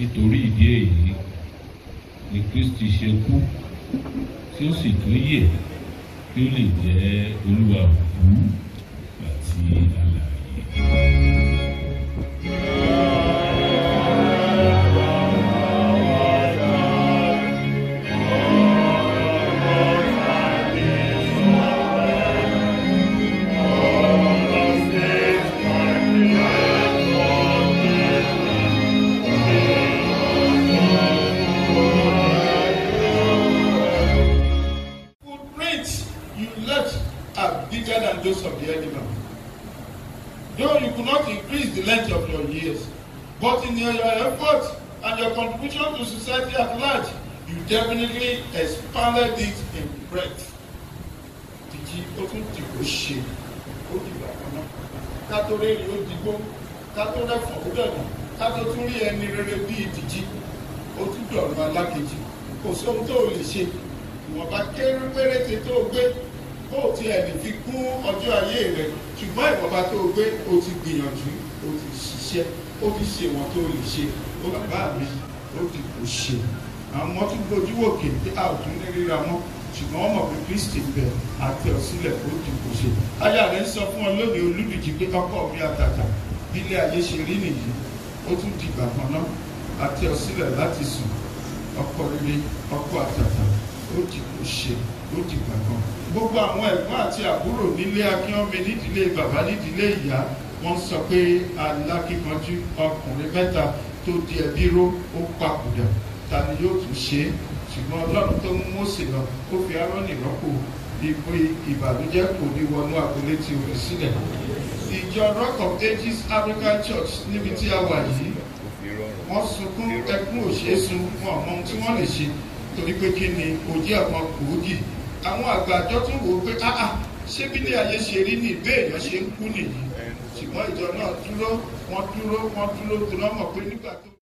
nítorí ìdí èyí ni Kristi ṣe kú tí ó sì tún yè kí ó lè jẹ́ olúwa òkú àti alààyè. footprints you left are bigger than those of the animal. Though you could not increase the length of your years, but in your, your effort and your contribution to society at large, you definitely expanded it in breadth. Tìjì ó tún ti kò ṣe ó di ìgbà kan náà. Ká tó rèrè ó digbó, ká tó rẹ̀fọ̀ ó dọ̀nà, ká tó tún rí ẹni rere bíi tìjì, ó tún dọ̀rọ̀ alákejì. Kò sóhun tó o lè ṣe ìwọ̀nba kéré péréte tó o gbé kó o tiẹ̀ lè fi kún ọjọ́ ayé rẹ ṣùgbọ́n ìwọ̀nba tó o gbé o ti gbìyànjú o ti ṣiṣẹ́ o ti ṣe wọn tó o lè ṣe o bàbá mi o ti kò ṣe àwọn ọmọ tún gbójú òkè tí a ò tún ní ríra mọ́ ṣùgbọ́n wọ́n mọ̀ pé Kristi bẹ̀ àti ọ̀sílẹ̀ o ti kò ṣe. aya rẹ̀ ń sọ fún ọ lónìí olúdìjì pé ọkọ mi àtàtà bí ilé ayé ṣe rí nìyí ó tún dìgbà kan náà àti ọ̀sílẹ̀ láti sùn ọkọ rere ọkọ àtàtà ó ti kò ṣe ó ti gbàgbọ́. gbogbo àwọn ẹ̀gbọ́n àti àbúrò nílé akínọ́mi nídìílé bàbá nídìílé ìyá wọ́n sọ pé alákíkanjú ọkùnrin mẹ́ta tó di ẹbí ró ó papòdà ta ni yóò tún ṣe é ṣùgbọ́n ọlọ́run tó mú Mósè lọ ó fi Áárónì rọ́pò ipò ìbànújẹ́ kò ní wọnú àpòlé tí o fi sílẹ̀. ìjọ Rock of Ages African Church níbi tí a wà yìí wọ́n sunkún ẹkún òṣèṣun wọn àmọ́ ohun tí wọ́n lè ṣe torí pé kí ni òjì ọ̀kan gbòógì àwọn àgbàjọ tún wò ó pé áà ṣé bí ilé ayé ṣe rí ní ìbéèyàn ṣe ń kú nìyí ṣùgbọ́n ìjọ náà dúró wọ́n dúró wọ́n dúró tó lọ́mọ̀ pé nígbà tó.